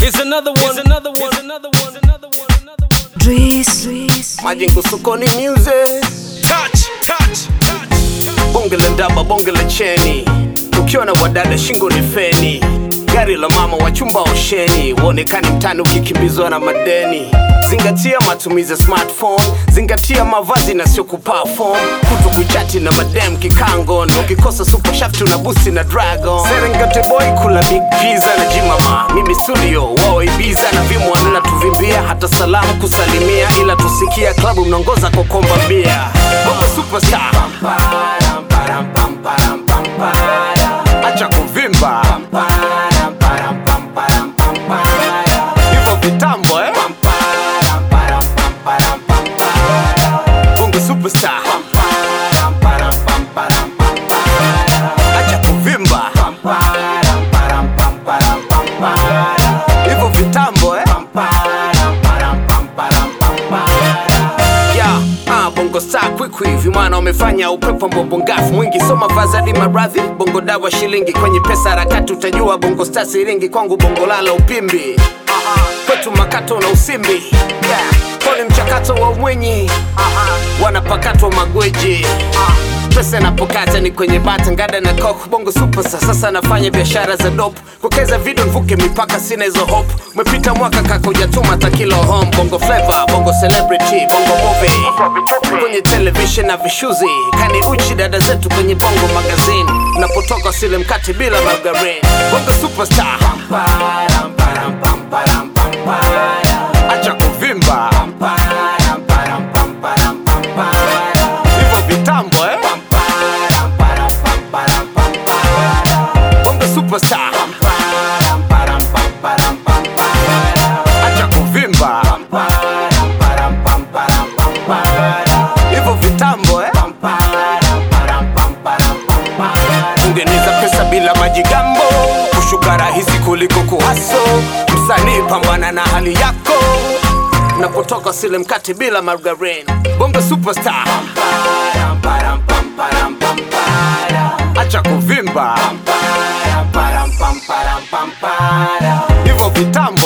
Here's another one. Here's another one. Here's another one. Another one. Another one. Dries, Majengo sokoni music Touch, touch, touch. bonge la ndaba bonge la cheni ukiwa na wadada shingo ni feni gari la mama wa chumba osheni uonekani mtani ukikimbizwa na madeni zingatia matumizi ya smartphone zingatia mavazi na sio kuperform kutu kuchati na madem kikango ndo ukikosa super shaft una busi na dragon serengete boy kula big pizza na jimama mimi studio wao ibiza na vimwanna tuvimbia hata salamu kusalimia ila tusikia klabu mnaongoza kwa komba bia bongo superstar acha kuvimba hivyo vitambo eh? bongo superstar acha kuvimba hivyo vitambo eh? Yeah, ah, bongo star kwikwi vimana wamefanya upepo mbobongafu mwingi soma vazadi maradhi bongo dawa shilingi kwenye pesa harakati utajua bongo star siringi kwangu bongo lala upimbi kwetu makato na usimbi yeah. pole mchakato wa umwenyi wanapakatwa magweji pesa inapokata ni kwenye bata ngada na kok bongo super sasa nafanya biashara za dop kukeza video nvuke mipaka sina hizo hope umepita mwaka kaka ujatuma takilo home bongo flavor bongo celebrity bongo movie kwenye television na vishuzi kani uchi dada zetu kwenye bongo magazine unapotoka sile mkate bila margarine bongo superstar acha kuvimba hivyo vitambo eh? bongo superstar acha kuvimba hivyo vitambo eh? ungeniza pesa bila majigambo kushuka rahisi kuliko kuhaso msanii pambana na hali yako napotoka sile mkate bila margarine bongo superstar acha kuvimba hivyo vitambo